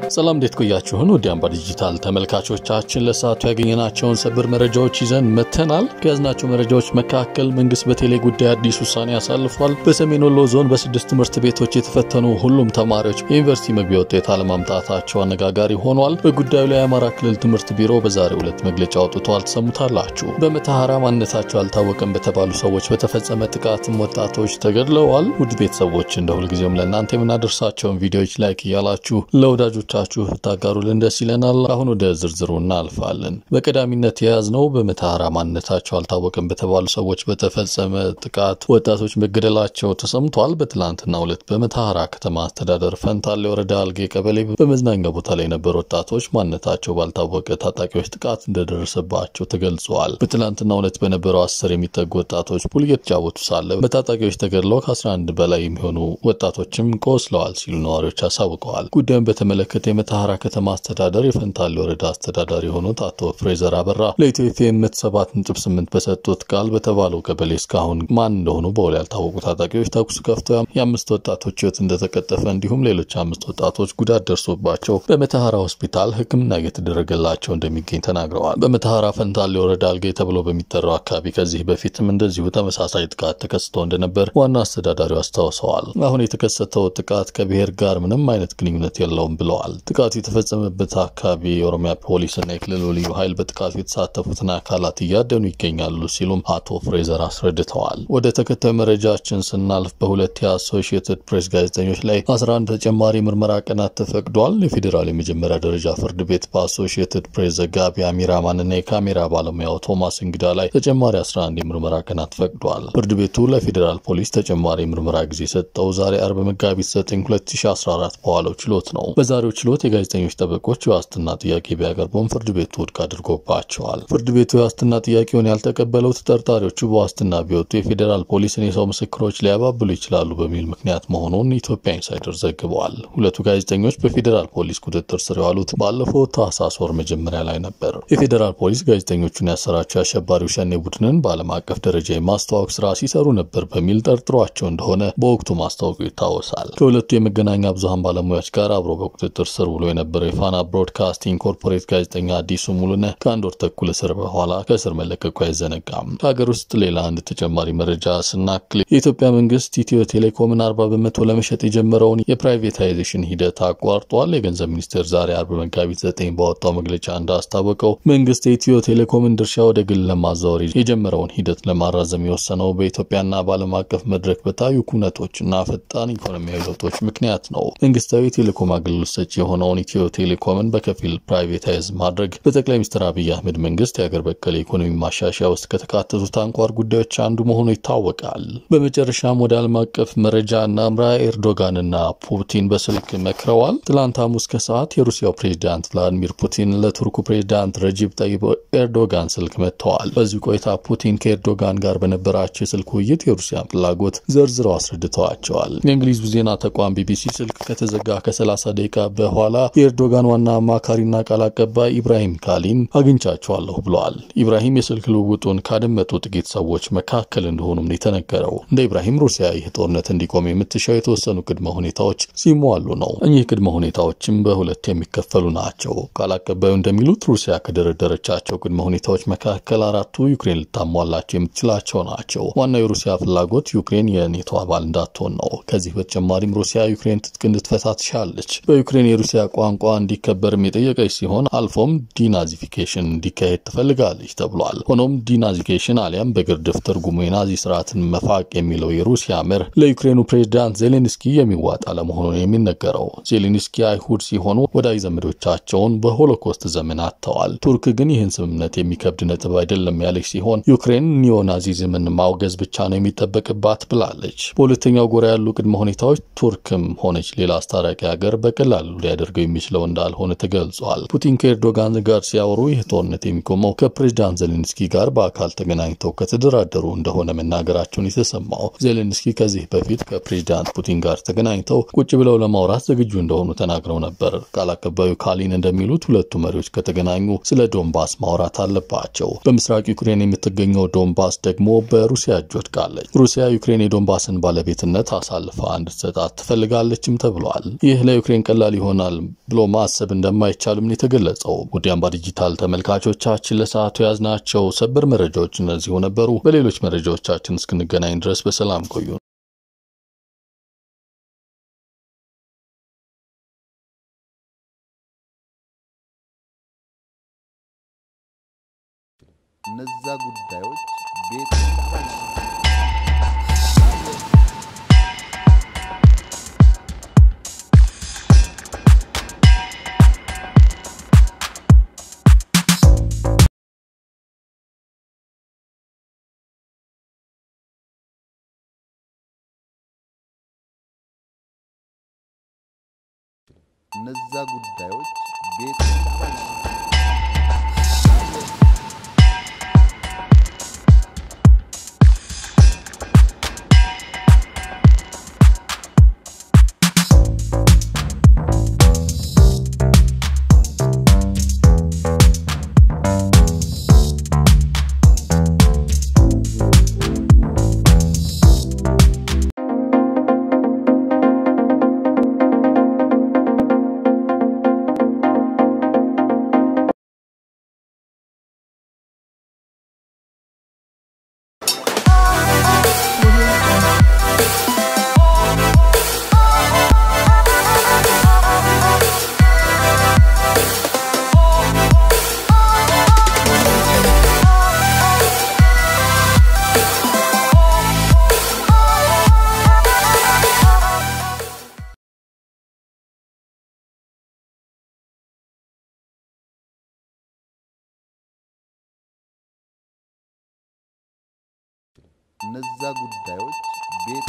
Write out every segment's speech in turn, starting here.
ሰላም እንዴት ቆያችሁን? ውድ አምባ ዲጂታል ተመልካቾቻችን ለሰዓቱ ያገኘናቸውን ሰበር መረጃዎች ይዘን መተናል። ከያዝናቸው መረጃዎች መካከል መንግስት በቴሌ ጉዳይ አዲስ ውሳኔ አሳልፏል። በሰሜን ወሎ ዞን በስድስት ትምህርት ቤቶች የተፈተኑ ሁሉም ተማሪዎች የዩኒቨርሲቲ መግቢያ ውጤት አለማምጣታቸው አነጋጋሪ ሆኗል። በጉዳዩ ላይ የአማራ ክልል ትምህርት ቢሮ በዛሬው ዕለት መግለጫ አውጥቷል። ትሰሙታላችሁ። በመተሐራ ማንነታቸው አልታወቀም በተባሉ ሰዎች በተፈጸመ ጥቃትም ወጣቶች ተገድለዋል። ውድ ቤተሰቦች እንደ ሁልጊዜውም ለእናንተ የምናደርሳቸውን ቪዲዮዎች ላይክ እያላችሁ ለወዳጆቻችሁ ብታጋሩልን ደስ ይለናል። አሁን ወደ ዝርዝሩ እናልፋለን። በቀዳሚነት የያዝነው በመተሐራ ማንነታቸው አልታወቀም በተባሉ ሰዎች በተፈጸመ ጥቃት ወጣቶች መገደላቸው ተሰምቷል። በትላንትናው ዕለት በመተሐራ ከተማ አስተዳደር ፈንታሌ ወረዳ አልጌ ቀበሌ በመዝናኛ ቦታ ላይ የነበሩ ወጣቶች ማንነታቸው ባልታወቀ ታጣቂዎች ጥቃት እንደደረሰባቸው ተገልጸዋል። በትላንትናው ዕለት በነበረው አስር የሚጠጉ ወጣቶች ፑል እየተጫወቱ ሳለ በታጣቂዎች ተገድለው ከ11 በላይ የሚሆኑ ወጣቶችም ቆስለዋል ሲሉ ነዋሪዎች አሳውቀዋል። ጉዳዩን በተመለከተ የመተሐራ ከተማ አስተዳደር የፈንታሌ ወረዳ አስተዳዳሪ የሆኑት አቶ ፍሬዘር አበራ ለኢትዮ ኤፍኤም ሰባት ነጥብ ስምንት በሰጡት ቃል በተባለው ቀበሌ እስካሁን ማን እንደሆኑ በውል ያልታወቁ ታጣቂዎች ተኩስ ከፍተው የአምስት ወጣቶች ሕይወት እንደተቀጠፈ እንዲሁም ሌሎች አምስት ወጣቶች ጉዳት ደርሶባቸው በመተሐራ ሆስፒታል ሕክምና እየተደረገላቸው እንደሚገኝ ተናግረዋል። በመተሐራ ፈንታሌ ወረዳ አልጌ ተብሎ በሚጠራው አካባቢ ከዚህ በፊትም እንደዚሁ ተመሳሳይ ጥቃት ተከስቶ እንደነበር ዋና አስተዳዳሪው አስታውሰዋል። አሁን የተከሰተው ጥቃት ከብሔር ጋር ምንም አይነት ግንኙነት የለውም ብለዋል። ጥቃቱ የተፈጸመበት አካባቢ የኦሮሚያ ፖሊስና የክልሉ ልዩ ኃይል በጥቃቱ የተሳተፉትን አካላት እያደኑ ይገኛሉ ሲሉም አቶ ፍሬዘር አስረድተዋል። ወደ ተከታዩ መረጃችን ስናልፍ በሁለት የአሶሺየትድ ፕሬስ ጋዜጠኞች ላይ 11 ተጨማሪ ምርመራ ቀናት ተፈቅዷል። የፌዴራል የመጀመሪያ ደረጃ ፍርድ ቤት በአሶሺየትድ ፕሬስ ዘጋቢ አሚራማንና የካሜራ ባለሙያው ቶማስ እንግዳ ላይ ተጨማሪ 11 የምርመራ ቀናት ፈቅዷል። ፍርድ ቤቱ ለፌዴራል ፖሊስ ተጨማሪ ምርመራ ጊዜ ሰጠው ዛሬ አርብ መጋቢት 9 2014 በዋለው ችሎት ነው። በዛሬው ችሎት የጋዜጠኞች ጠበቆች የዋስትና ጥያቄ ቢያቀርቡም ፍርድ ቤቱ ውድቅ አድርጎባቸዋል። ፍርድ ቤቱ የዋስትና ጥያቄውን ያልተቀበለው ተጠርጣሪዎቹ በዋስትና ቢወጡ የፌዴራል ፖሊስን የሰው ምስክሮች ሊያባብሉ ይችላሉ በሚል ምክንያት መሆኑን ኢትዮጵያ ኢንሳይደር ዘግበዋል። ሁለቱ ጋዜጠኞች በፌዴራል ፖሊስ ቁጥጥር ስር የዋሉት ባለፈው ታህሳስ ወር መጀመሪያ ላይ ነበር። የፌዴራል ፖሊስ ጋዜጠኞቹን ያሰራቸው የአሸባሪው ሸኔ ቡድንን በዓለም አቀፍ ደረጃ የማስተዋወቅ ስራ ሲሰሩ ነበር በሚል ጠርጥሯቸው እንደሆነ በወቅቱ ማስታወቁ ይታወሳል። ከሁለቱ የመገናኛ ብዙኃን ባለሙያዎች ጋር አብሮ በቁጥጥር ስር ውሎ የነበረው የፋና ብሮድካስቲንግ ኮርፖሬት ጋዜጠኛ አዲሱ ሙሉነህ ከአንድ ወር ተኩል እስር በኋላ ከእስር መለቀቁ አይዘነጋም። ከሀገር ውስጥ ሌላ አንድ ተጨማሪ መረጃ ስናክል የኢትዮጵያ መንግስት ኢትዮ ቴሌኮምን አርባ በመቶ ለመሸጥ የጀመረውን የፕራይቬታይዜሽን ሂደት አቋርጧል። የገንዘብ ሚኒስቴር ዛሬ አርብ መጋቢት ዘጠኝ ባወጣው መግለጫ እንዳስታወቀው መንግስት የኢትዮ ቴሌኮምን ድርሻ ወደ ግል ለማዛወር የጀመረውን ሂደት ለማራዘም የወሰነው በኢትዮጵያና በዓለም አቀፍ መድረክ በታዩ ኩነቶችና ፈጣን ኢኮኖሚያዊ ለውጦች ምክንያት ነው። መንግስታዊ የቴሌኮም አገልግሎት ሰጪ የሆነውን ኢትዮ ቴሌኮምን በከፊል ፕራይቬታይዝ ማድረግ በጠቅላይ ሚኒስትር አብይ አህመድ መንግስት የአገር በቀል የኢኮኖሚ ማሻሻያ ውስጥ ከተካተቱት አንኳር ጉዳዮች አንዱ መሆኑ ይታወቃል። በመጨረሻም ወደ ዓለም አቀፍ መረጃ እናምራ። ኤርዶጋንና ፑቲን በስልክ መክረዋል። ትላንት ሐሙስ ከሰዓት የሩሲያው ፕሬዚዳንት ቭላዲሚር ፑቲን ለቱርኩ ፕሬዚዳንት ረጂብ ጠይብ ኤርዶጋን ስልክ መጥተዋል። በዚህ ቆይታ ፑቲን ከኤርዶጋን ጋር በነበራቸው የስልክ ውይይት የሩሲያን ፍላጎት ዘርዝረው አስረድተዋቸዋል። የእንግሊዙ ዜና ተቋም ቢቢሲ ስልክ ከተዘጋ ከ30 ደቂቃ በኋላ የኤርዶጋን ዋና አማካሪና ቃል አቀባይ ኢብራሂም ካሊን አግኝቻቸዋለሁ ብለዋል። ኢብራሂም የስልክ ልውውጡን ካደመጡ ጥቂት ሰዎች መካከል እንደሆኑም ነው የተነገረው። እንደ ኢብራሂም ሩሲያ ይህ ጦርነት እንዲቆም የምትሻው የተወሰኑ ቅድመ ሁኔታዎች ሲሟሉ ነው። እኚህ ቅድመ ሁኔታዎችም በሁለት የሚከፈሉ ናቸው። ቃል አቀባዩ እንደሚሉት ሩሲያ ከደረደረቻቸው ቅድመ ሁኔታዎች መካከል አራቱ ዩክሬን ልታሟላቸው የምትችላቸው ናቸው። ዋናው የሩሲያ ፍላጎት ዩክሬን የኔቶ አባል እንዳትሆን ነው። ከዚህ በተጨማሪም ሩሲያ ዩክሬን ትጥቅ እንድትፈታ ትሻለች። በዩክሬን የሩሲያ ቋንቋ እንዲከበርም የጠየቀች ሲሆን አልፎም ዲናዚፊኬሽን እንዲካሄድ ትፈልጋለች ተብሏል። ሆኖም ዲናዚፊኬሽን አሊያም በግርድፍ ትርጉሙ የናዚ ስርዓትን መፋቅ የሚለው የሩሲያ መርህ ለዩክሬኑ ፕሬዚዳንት ዜሌንስኪ የሚዋጥ አለመሆኑን የሚነገረው ዜሌንስኪ አይሁድ ሲሆኑ ወዳጅ ዘመዶቻቸውን በሆሎኮስት ዘመን አጥተዋል። ቱርክ ግን ይህን ስምምነት የሚከብድ ነጥብ አይደለም ያለች ሲሆን ዩክሬን ኒዮናዚዝምን ማውገዝ ብቻ ነው የሚጠበቅባት ብላለች። በሁለተኛው ጎራ ያሉ ቅድመ ሁኔታዎች ቱርክም ሆነች ሌላ አስታራቂ ሀገር በቀላሉ ሊያደርገው የሚችለው እንዳልሆነ ተገልጿል። ፑቲን ከኤርዶጋን ጋር ሲያወሩ ይህ ጦርነት የሚቆመው ከፕሬዚዳንት ዜሌንስኪ ጋር በአካል ተገናኝተው ከተደራደሩ እንደሆነ መናገራቸውን የተሰማው ዜሌንስኪ ከዚህ በፊት ከፕሬዚዳንት ፑቲን ጋር ተገናኝተው ቁጭ ብለው ለማውራት ዝግጁ እንደሆኑ ተናግረው ነበር። ቃል አቀባዩ ካሊን እንደሚሉት ሁለቱ መሪዎች ከተገናኙ ስለ ዶንባስ ማውራት አለባቸው። በምስራቅ ዩክሬን የምትገኘው ዶንባስ ደግሞ በሩሲያ እጅ ወድቃለች። ሩሲያ ዩክሬን የዶንባስን ባለቤትነት አሳልፋ እንድትሰጣት ትፈልጋለችም ተብሏል። ይህ ለዩክሬን ቀላል የሆነ ይሆናል ብሎ ማሰብ እንደማይቻልም ነው የተገለጸው። ውድ አምባ ዲጂታል ተመልካቾቻችን ለሰዓቱ የያዝናቸው ሰበር መረጃዎች እነዚሁ ነበሩ። በሌሎች መረጃዎቻችን እስክንገናኝ ድረስ በሰላም ቆዩ። እነዛ ጉዳዮች ቤት እነዛ ጉዳዮች ቤት እነዛ ጉዳዮች ቤት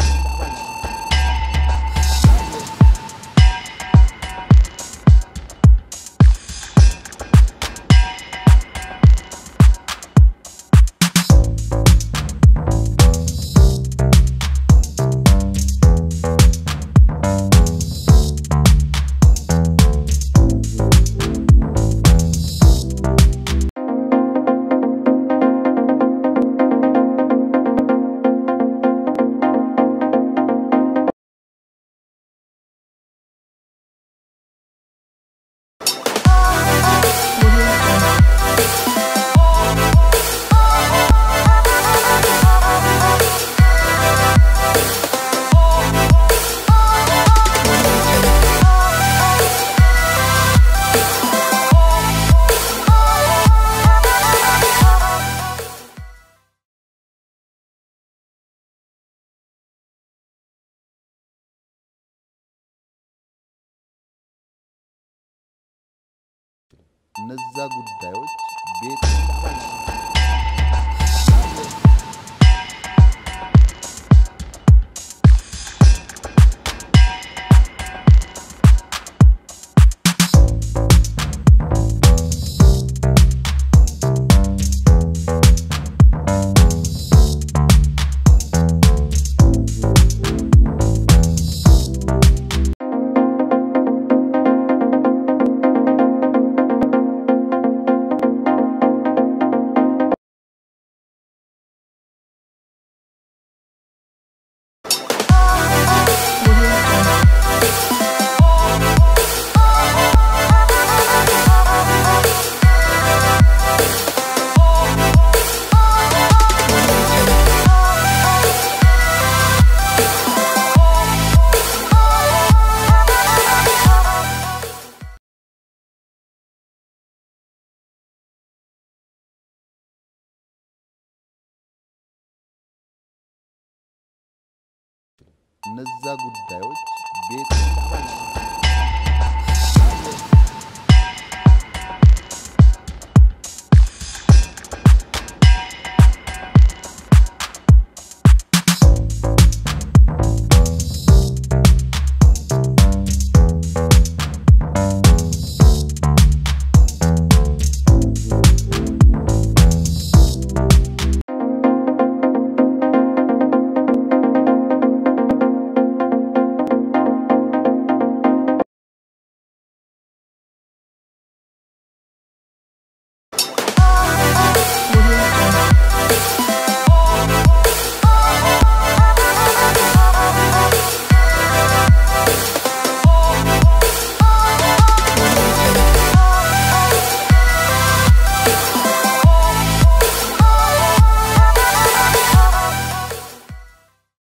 እነዛ ጉዳዮች ቤት እነዛ ጉዳዮች